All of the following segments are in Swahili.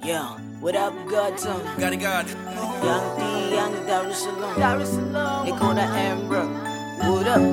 Yeah, what up, Godson? Got it, God. Young D, Young Dar es Salaam. Dar es Salaam. They call that Amber. What up?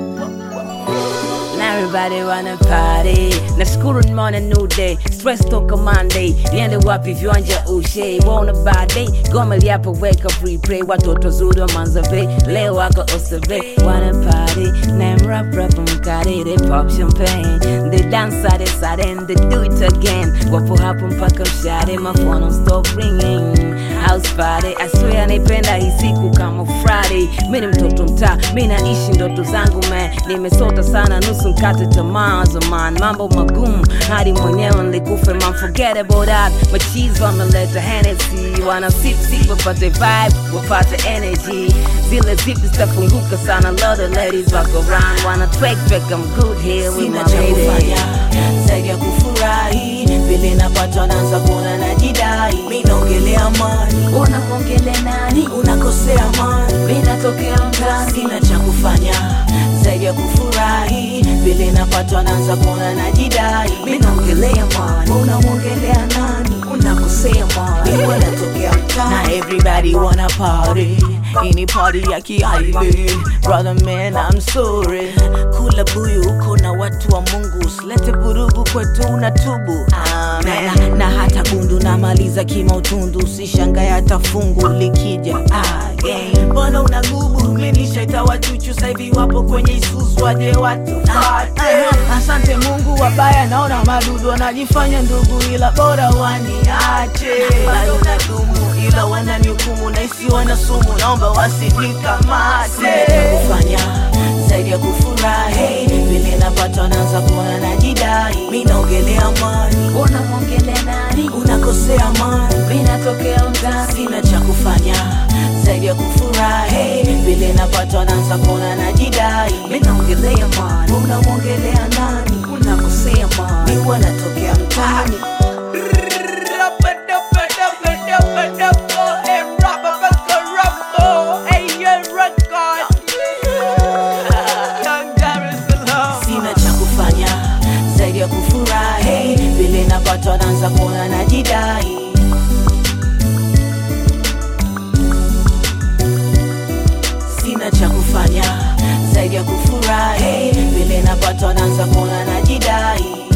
Now everybody wanna party nashukuru nimeona new day stress toka monday niende wapi viwanja ushe wona baadaye goma liapo weka replay watoto zuri wa manzave leo wako osave wanna party name rap rap mkari they pop champagne they dance side side and they do it again wapo hapo mpaka mshare my phone don't stop ringing house party I swear naipenda hii siku kama Friday mi ni mtoto mtaa mi naishi ndoto zangu man nimesota sana nusu mkate tamaa zaman mambo magumu hadi mwenyewe nilikufe man forget about that machizi wameleta Hennessy wana sip sip wapate vibe wapate energy zile zipi zitafunguka sana lot of ladies wako around wana track track I'm good here with Sina my cha lady kufanya zaidi ya kufurahi, vile napatwa naanza kuona najidai. Mi naongelea mani, unakuongele nani unakosea mani. mi natokea mtani Sina cha kufanya zaidi ya kufurahi, vile napatwa naanza kuona najidai. Mi naongelea mani, unamwongelea nani? Unakosea mani, wanatokea mtaa na everybody wanna party. Ini party ya kiaile, brother man I'm sorry. Kula buyu uko na watu wa Mungu, usilete vurugu kwetu unatubu. Amen. Na, na hata gundu namaliza kimautundu, usishangae hata fungu likija again. Mbona unagubu? Minishaita wachuchu sasa hivi wapo kwenye isusu, waje watu fate. Asante Mungu, wabaya naona madudu wanajifanya ndugu, ila bora waniache. Bado nadumu ila wananihukumu na isi wana sumu, naomba wasinikamate. Kufanya zaidi ya kufurahi, vile napata naanza kuona najidai. Mi naongelea mani, unamwongele nani unakosea mani mi natokea mtani sina cha kufanya zaidi ya kufurahi vile napatwa naanza kuona najidai mi naongelea mani unamwongelea nani unakosea mani mi wanatokea mtaani sina cha kufanya zaidi ya kufurahi vile napatwa naanza kuona najidai sina cha kufanya zaidi ya kufurahi vile napatwa naanza kuona najidai